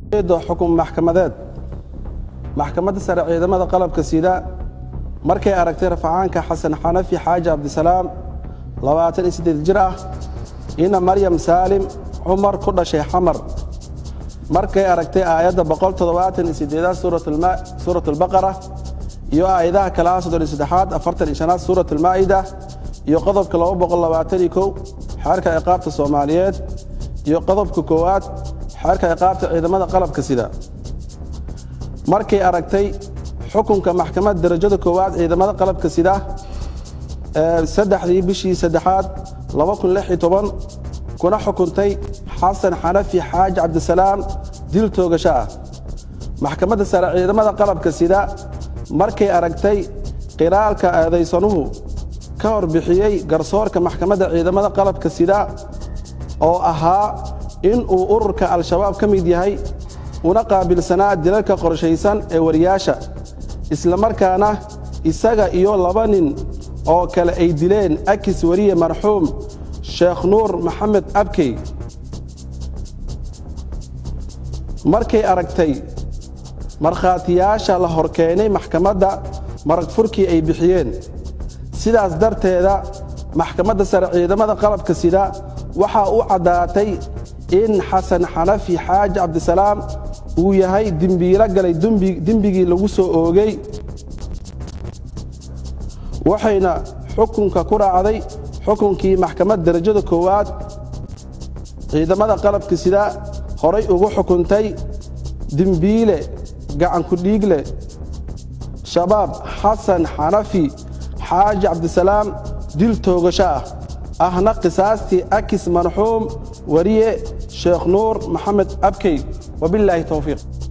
xukun maxkamadeed maxkamadda sare ciidamada qalabka sida markay aragtay rafacaanka xasan xanafi xaaji cabdisalaam labaatan iyo siddeed jir ah ina maryam saalim cumar ku dhashay xamar markay aragtay aayadda boqol toddobaatan iyo siddeedaad suurat albaqara iyo aayadaha kalaha soddon iyo saddexaad afartan iyo shanaad suurat almaa'ida iyo qodobka laba boqol labaatan iyo kow xeerka ciqaabta soomaaliyeed iyo qodobka koowaad xeerka ciqaabta ciidamada qalabka sida markay aragtay xukunka maxkamadda darajada koowaad ciidamada qalabka sida saddexdii bishii saddexaad kuna xukuntay xasan xanafi xaaji cabdisalaam dil toogasho ah maxkamadda sare ciidamada qalabka sida markay aragtay qiraalka eedaysanuhu ka horbixiyey garsoorka maxkamadda ciidamada qalabka sida oo ahaa in uu ururka al-shabaab ka mid yahay una qaabilsanaa dilalka qorshaysan ee wariyaasha islamarkaana isaga iyo laba nin oo kale ay dileen akis wariye marxuum sheekh nuur maxamed abkey markay aragtay markhaatiyaasha la horkeenay maxkamadda marag furkii ay bixiyeen sidaas darteeda maxkamadda sare ciidamada qalabka sida waxaa u caddaatay in xasan xanafi xaaji cabdisalaam uu yahay dembiilo galay dembigii lagu soo oogay waxayna xukunka ku raacday xukunkii maxkamadda darajada koowaad ciidamada qalabka sida horay ugu xukuntay dembiile gacankudhiigle shabaab xasan xanafi xaaji cabdisalaam dil toogasho ah ahna qisaastii akis marxuum wariye sheekh nuur maxamed abkey wabilaahi towfiiq